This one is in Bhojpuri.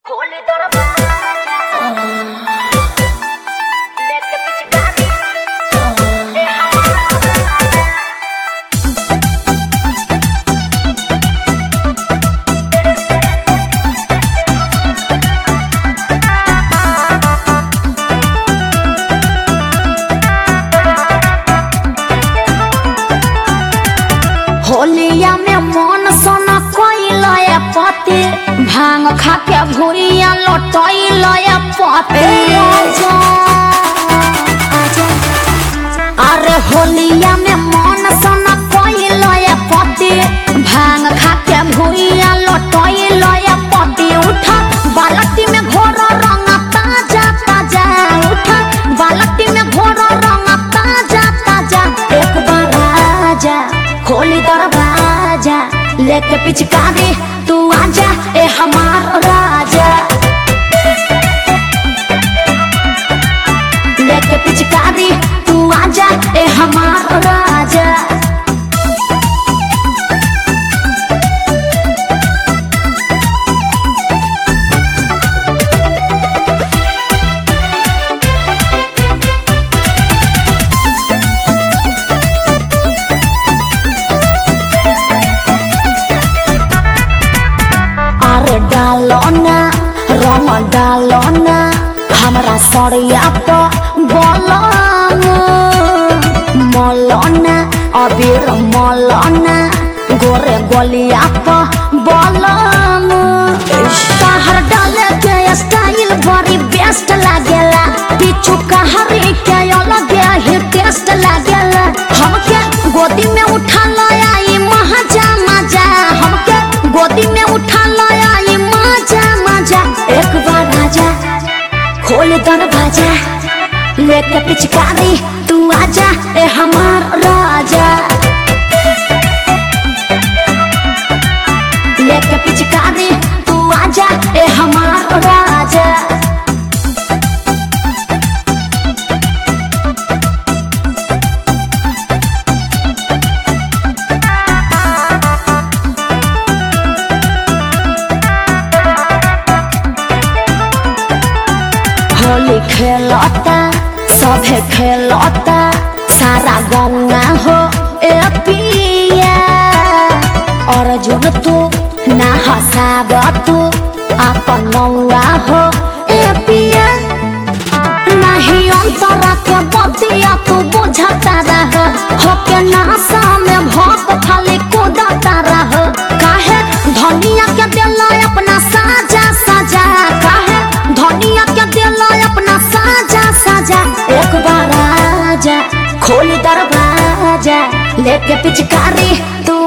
खोले दरवाजा लेके पिचकारी ए हमारा होलिया में मन सोना कोइल पति भांग खा के भूरिया लटैल पति अरे होलिया में मन सोना कोइल पति भांग खा के भूरिया लटैल पति उठा बालटी में घोर रंग ताजा ताजा उठा बालटी में घोर रंग ताजा ताजा एक बार आजा खोली दरवाजा लेके पिचकारी तू आजा ए हमार राजा लेके पिचकारी तू आजा ए हमार राजा अरे डालो ना रंग डालो ना हमरा सड़िया तो बोलो मौलाना अबीर मौलाना गोरे गोलिया तो बोलो कहर डाले के स्टाइल बड़ी बेस्ट लागेला पीछू कहरी के अलग ही टेस्ट लागेला हमके गोदी में उठा लया ई महाजा मजा हमके गोदी में उठा लया ई मजा मजा एक बार आजा खोल दरवाजा लेके पिचकारी तू आजा ए हमार राजा लेके पिचकारी तू आजा ए हमार राजा होली खेलता सभे खेलता सारा गंगा हो ए पिया अर्जुन तू ना हसाब तू अपन नौआ हो ए पिया नहीं अंतरा के बतिया तू बुझता रह हो के नासा में भोप खाली कूदता रह काहे धनिया के दिल अपना साजा साजा काहे धनिया के दिल अपना साजा साजा एक बार आजा खोल दरवाजा लेके पिचकारी तू